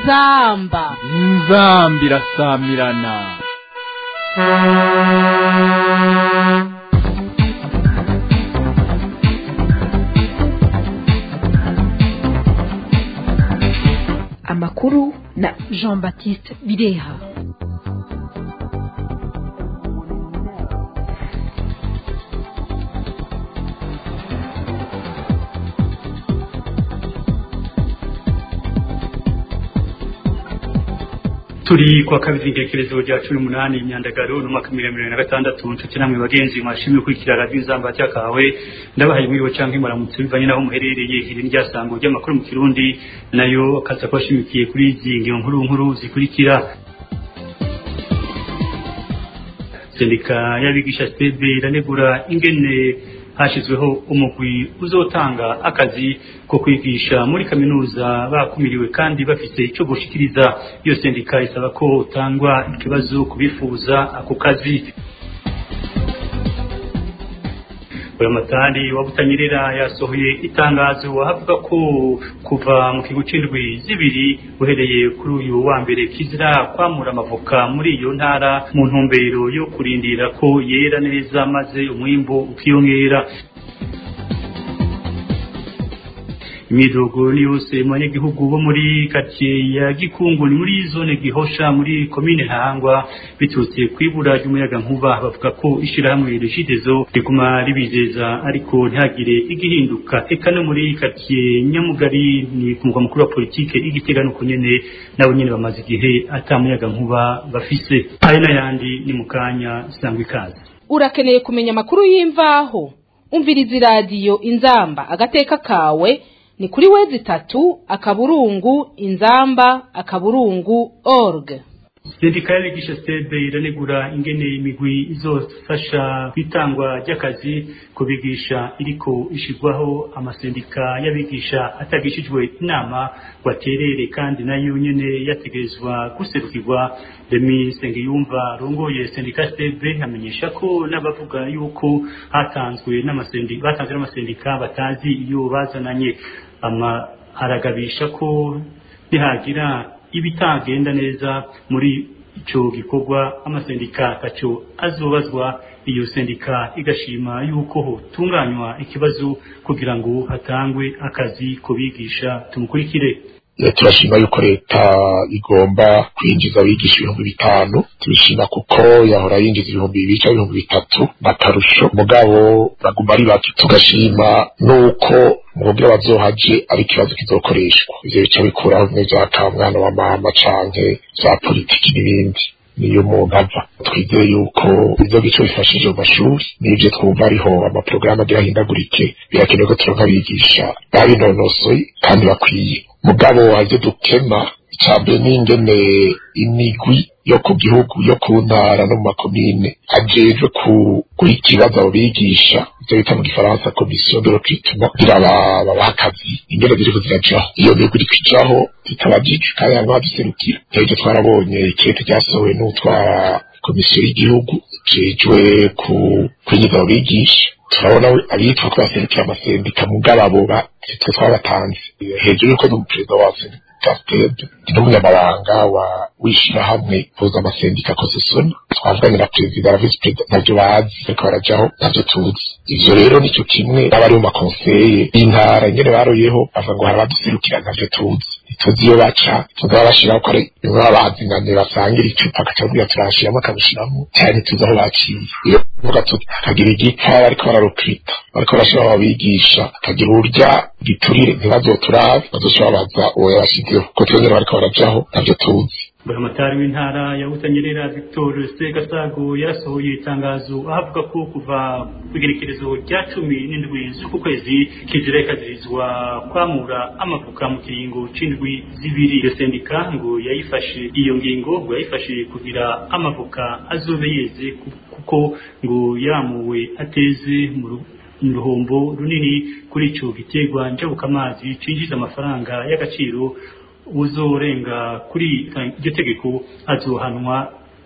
inzamba inzamba irasamirana amakuru na jean baptiste bireha turi kwa kabiri intekerezo rya cumi n'umunani imyandagaro n'umwaka mirongo na gatandatu nshuti namwe bagenzi mwashimye gukurikira radiyo inzamba cyakawe ndabahaye mwiriwe cyangwa imuramutse bivanye n'aho muherereye iri ni ryasango ry'amakuru mu kirundi nayo akaza kuba ashimikiye kuri izi ngiro nkuru nkuru zikurikira sendika y'abigisha stebe iranegura ingene hashyizweho umugwi uzotanga akazi ko kwigisha muri kaminuza bakumiriwe kandi bafite icyo gushikiriza iyo sendika isaba ko utangwa ikibazo kubifuza ako kazi buramatari wa butanyerera yasohoye itangazo avuga ko kuva mu kigo c'indwi zibiri uhereye kuri uyu wa mbere kizira kwamura amavoka muri iyo ntara mu ntumbero yo kurindira ko yera neza maze umwimbu ukiyongera imidogo ni yose mu banyagihugu bo muri karitsiye ya gikungu ni muri zone gihosha muri komine ntahangwa biturutse ku ibura ry'umuyaga nkuba bavuga ko ishyirahamwe regidezo riguma ribizeza ariko ntihagire igihinduka eka no muri karitsiye nyamugari ni ku mugwa mukuru wa politike igitega nuko nyene nabo nyene bamaze igihe ata muyaga nkuba bafise ayo n'ayandi ni mu kanya sangwa ikaze urakeneye kumenya amakuru y'imvaho umviriza iradiyo inzamba agateka kawe ni kuri wezi itatu akaburungu inzamba akaburungu org sendika y'abigisha stebe iranegura ingene imigwi izofasha kwitangwa ry'akazi kubigisha iriko ishirwaho amasendika y'abigisha atagishijwe inama ngo aterere kandi nayo nyene yategerezwa guserukirwa Demi Sengiyumva rongoye sendika stebe amenyesha ko n'abavuga yuko hatanzwe n'amasendika batanzwe n'amasendika batazi iyo bazananye ama aragabisha ko nihagira ibitagenda neza muri ico gikorwa amasendika ataco azobazwa iyo sendika igashima yuko hotunganywa ikibazo kugira ngo hatangwe akazi ku bigisha tumukurikire turashima yuko leta igomba kwinjiza abigisha ibihumbi bitanu tubishima kuko yahora yinjiza ibihumbi bibiri cyangwa ibihumbi bitatu bakarusho mugabo baguma ari bake tugashima nuko mubyo bazohaje ari ikibazo kizokoreshwa ivyo bica bikuraho bimwe vya kamwana wa mama canke vya politiki n'ibindi niyo umuntu ava twizeye yuko ibyo gico bifashije mu mashuri n'ibyo twumva ariho amaporogaramu agira ahindagurike birakenewe ko turonka abigisha babinonosoye kandi bakwiye mugabo waje dukema icambere n'ingene imigwi yo ku gihugu yo ku ntara no mu makomine ajejwe guha ikibazo abo bigisha ivyo bita mu gifaransa komisiyo de recrutement kugira babaha akazi ingene ziriko zirajaho iyo migwi iriko ijaho zitabajijwe kandi harimo abaduserukira nk'ivyo twarabonye ikete ryasohowe n'utwara komisiyo y'igihugu ijejwe kwinjiza abo bigisha turabona abitwa ko baserukira amasendika mugabo abo twe twabatanze hejuru yuko n'umuperezida wa sendika n'umunyamabanga wa w'ishirahamwe puza amasendika kosesoni twavuganye na perezida na visi perezida ntabyo bazi ariko barajaho ntabyo tuzi ivyo rero nico kimwe n'abari mu makonseye y'intara nyene baroyeho bavuga ngo hari abaduserukira ntabyo tuzi tuzi iyo baca tuzaba bashiraho ko ari bimwe baba bazinanye basangira icupa agaca bwira turashiramo akabishiramo cyane tuzi aho baciye iyo vuga tukagira igipfa bariko bararukita bariko barashiraho abigisha akagira urya giturire ntibazoturabe bazoca babaza uwo yabashizeho ko twongera bariko barajaho ntabyo tuzi buramatari w'intara ya butanyerera victor segasago yarasohoye itangazo ahavuga ko kuva kw'igerekerezo rya cumi n'indwi z'uku kwezi kizira ikazirizwa kwamura amavuka mu kiringo c'indwi zibiri iyo sendika ngo yayifashe iyo ngingo ngo yayifashe kugira amavuka azobe yeze kuko ngo yamuwe ateze mu ruhombo runini kuri ico giterwa njabukamazi cinjiza amafaranga y'agaciro uzorenga kuri iryo tegeko azohanwa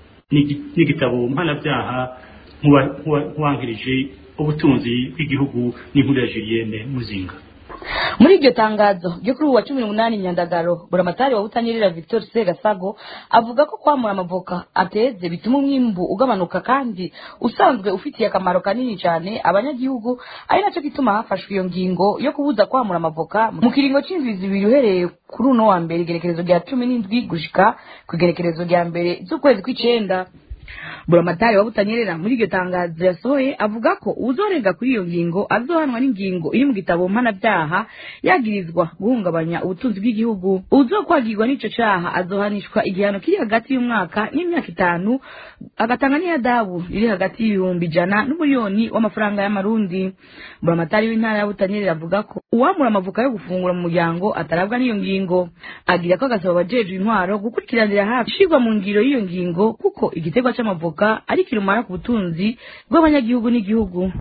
n'igitabo mpanabyaha nk'uwankirije ubutunzi bw'igihugu n'inkuru ya Julienne Muzinga muri iryo tangazo ryo kuri ubu wa cumi n'umunani nyandagaro buramatari wa butanyerera victor segasago avuga ko kwamura amavoka ateze bituma umwimbu ugabanuka kandi usanzwe ufitiye akamaro kanini cyane abanyagihugu ari nacyo gituma hafashwe iyo ngingo yo kubuza kwamura amavoka mu kiringo c'indwi zibiri uhereye kuri uno wa mbere igerekerezo rya cumi n'indwi gushika ku igerekerezo rya mbere z'ukwezi kw'icenda buramatari wa butanyerera muri iryo tangazo yasohoye avuga ko uzorenga kuri iyo ngingo azohanwa n'ingingo iri mu gitabo mpanabyaha yagirizwa guhungabanya ubutunzi bw'igihugu uzokwagirwa n'ico caha azohanishwa igihano kiri hagati y'umwaka n'imyaka itanu agatanga n'iyadabu riri hagati y'ibihumbi ijana n'umuliyoni w'amafaranga y'amarundi buramatari w'intara ya butanyerera avuga ko uwamura amavuka yo gufungura mu muryango atarabwa n'iyo ngingo agira ko agasaba abajejwe intwaro gukurikiranira hafi ishirwa mu ngiro y'iyo ngingo kuko igiterwa c'amavoka ari kirumara ku butunzi bw'abanyagihugu n'igihugu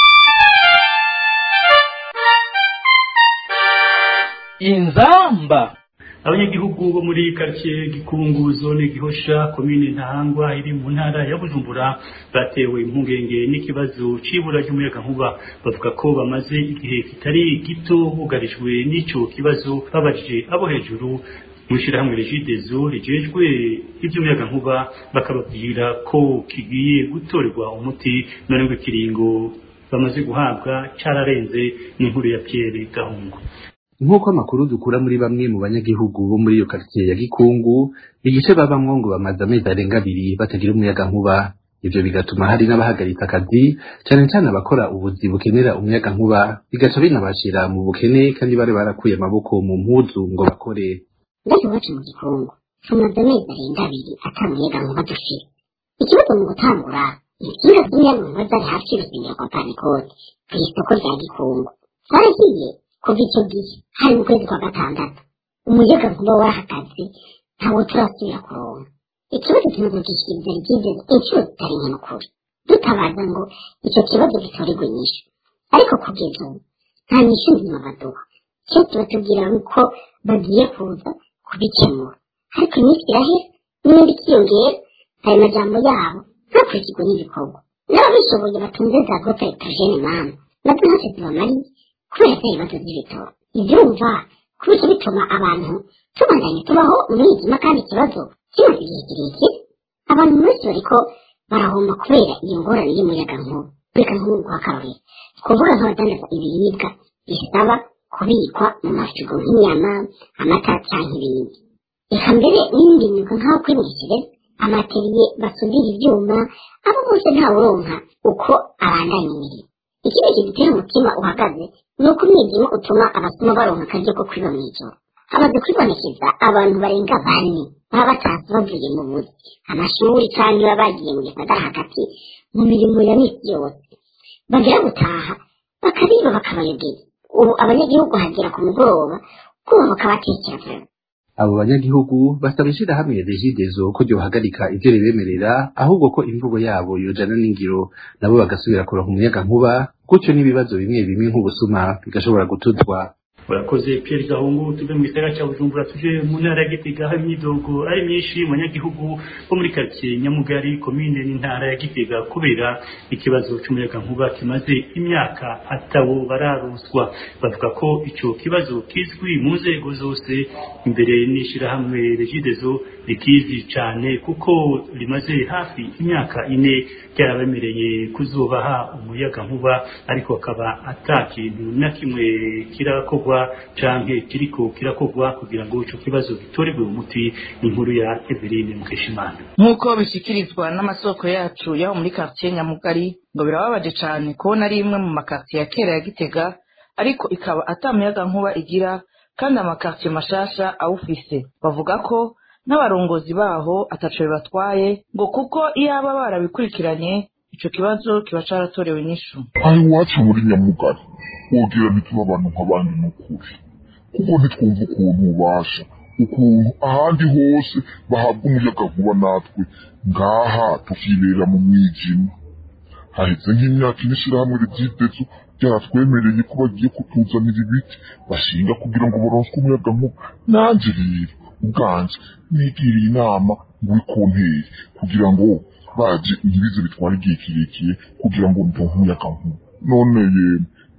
inzamba abanyagihugu bo muri quartier gikungu zone gihosha komine ntahangwa iri mu ntara ya bujumbura batewe impungenge n'ikibazo c'ibura ry'umuyagankuba bavuga ko bamaze igihe kitari gito bugarijwe n'ico kibazo babajije abo hejuru mw'ishirahamwe regidezo rijejwe ivy'umuyagankuba bakababwira ko kigiye gutorerwa umuti none ngo ikiringo bamaze guhabwa cararenze n'inkuru ya Pierre Gahungu nk'uko amakuru dukura muri bamwe mu banyagihugu bo muri iyo quartier ya Gikungu igice babamwo ngo bamaze amezi arenga abiri batagira umuyaga nkuba ivyo bigatuma hari n'abahagaritse akazi cane cane abakora ubuzi bukenera umuyaga nkuba bigaca binabashira mu bukene kandi bari barakuye amaboko mu mpuzu ngo bakore mbese iwacu mu gikungu tumaze amezi arenga abiri ata muyaga nkuba dufite ikibazo mu gutangura insinga z'umuyaga nkuba zari hafi y'urusengero kwa panikote kw'isoko rya gikungu zaragiye kuva icyo gihe hari mu kwezi kwa gatandatu umuyaga nkuba warahagaze ntawo turasubira kuronka ikibazo kimaze gushyikiriza rigizeze inshuro zitari nke n'ukuri dutabaza ngo icyo kibazo gitorerwe inyishu ariko kugeza ubu nta nyishu nzima baduha icyo tubatubwira ni uko bagiye kuza kubikemura ariko iminsi irahera n'indi ikiyongera ayo majambo yabo ntakurikirwe n'ibikorwa n'ababishoboye batunze za gota etajene mama nazo ntacyo zibamariye kubera ko ibibazo by'ibitoro ibyumva kubera bituma abantu tubandanye tubaho umwijima kandi ikibazo kimaze igihe kirekire abantu benshi bariko barahomba kubera iyo ngorane y'umuyaga nkuba reka nk'uguha akarorero kuvuga nk'abadandaza ibiribwa bisaba kubikwa mu mafirigo nk'inyama amata cyangwa ibindi reka mbere n'ibindi myuga nk'aho kwimukire amateriye basudira ibyuma abo bose ntawuronka uko abandanya imirimo ikindi kidutera umutima uhagaze ni uko umwijima utuma abasoma baronka akaryo ko kwiba mw'ijoro hamaze kwibonekeza abantu barenga bane baba batazi bavuye mu buzi amashuri cyangwa baba bagiye mu gisagara hagati mu mirimo ya misi yose bagera gutaha bakabiba bakabayogeza ubu abanyagihugu hagera ku mugoroba kumva bakabatekereza abo banyagihugu basaba ishirahamwe regidezo ko ryohagarika ivyo ribemerera ahubwo ko imvugo yabo yojana n'ingiro nabo bagasubira kuronka umuyaga nkuba gutyo n'ibibazo bimwe bimwe nk'ubusuma bigashobora gutuzwa urakoze Pierre Gahungu tuve mu gisagara cya Bujumbura tuje mu ntara ya Gitega aho imyidogo ari myinshi mu banyagihugu bo muri quartier Nyamugari komine n'intara ya Gitega kubera ikibazo cy'umuyagankuba kimaze imyaka atawo bararuswa bavuga ko ico kibazo kizwi mu nzego zose imbere n'ishirahamwe Regidezo rikizi cyane kuko rimaze hafi imyaka ine ryarabemereye kuzubaha umuyagankuba ariko akaba ata kintu na kimwe kirakorwa canke kiriko kirakogwa kugira ngo ico kibazo gitorerwe umuti n'inkuru ya Eveline Mukeshimana nk'uko bishyikirizwa n'amasoko yacu yaho muri quartier Nyamugari ngo birababaje cane kubona ari imwe mu makartier ya kera ya Gitega ariko ikaba atamuyaga nkuba igira kandi amakartier mashasha awufise bavuga ko n'abarongozi baho ataco bibatwaye ngo kuko iyaba barabikurikiranye ico kibazo kiba caratorewe inyishu aho iwacu muri nyamugari wogira ntitube abantu nk'abandi n'ukuri kuko ntitwumva ukuntu ubasha ukuntu ahandi hose bahabwa umuyaga nkuba natwe ngaha tukibera mu mwijima haheze nk'imyaka ine ishirahamwe ryitezo ryaratwemereye ko bagiye kutuzanira ibiti bashinga kugira ngo baronswe umuyaga nkuba nanje rero ubwanje nigiriye inama muri konteri kugira ngo baje ntibize bitwara igihe kirekire kugira ngo ndonke umuyaga nkuba none yemwe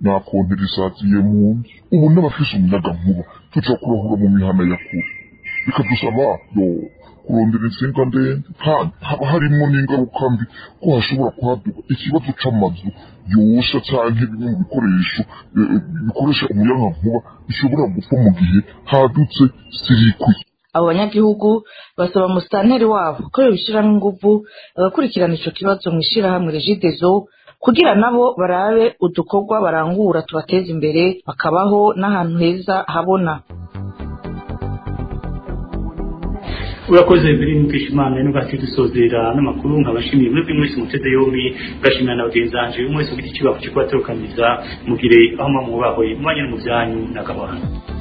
nakonterezaziye mu nzu ubu n'abafise umuyagankuba tuja kurahura mu mihana ya kure bikadusaba yo kurondera insinga ndende kandi haba harimwo n'ingaruka mbi ko hashobora kuhaduka ikibazo c'amazu yosha canke bimwe mu bikoresho bikoresha umuyagankuba bishobora gupfa mu gihe hadutse sirikwi abo banyagihugu basaba musitanteri wabo ko yobishiramo inguvu bagakurikirana ico kibazo mw'ishirahamwe regidezo kugira nabo barabe udukorwa barangura tubateza imbere bakabaho n'ahantu heza habona urakoze mbere n'ukishimana no gati dusozera n'amakuru nkabashimiye muri mwese mutede yombi ngashimira na bagenzi banje umwe wese ufite ikibazo cyo kubatorokaniza mugire aho mwamubahwe mwanya no mu byanyu n'akabahana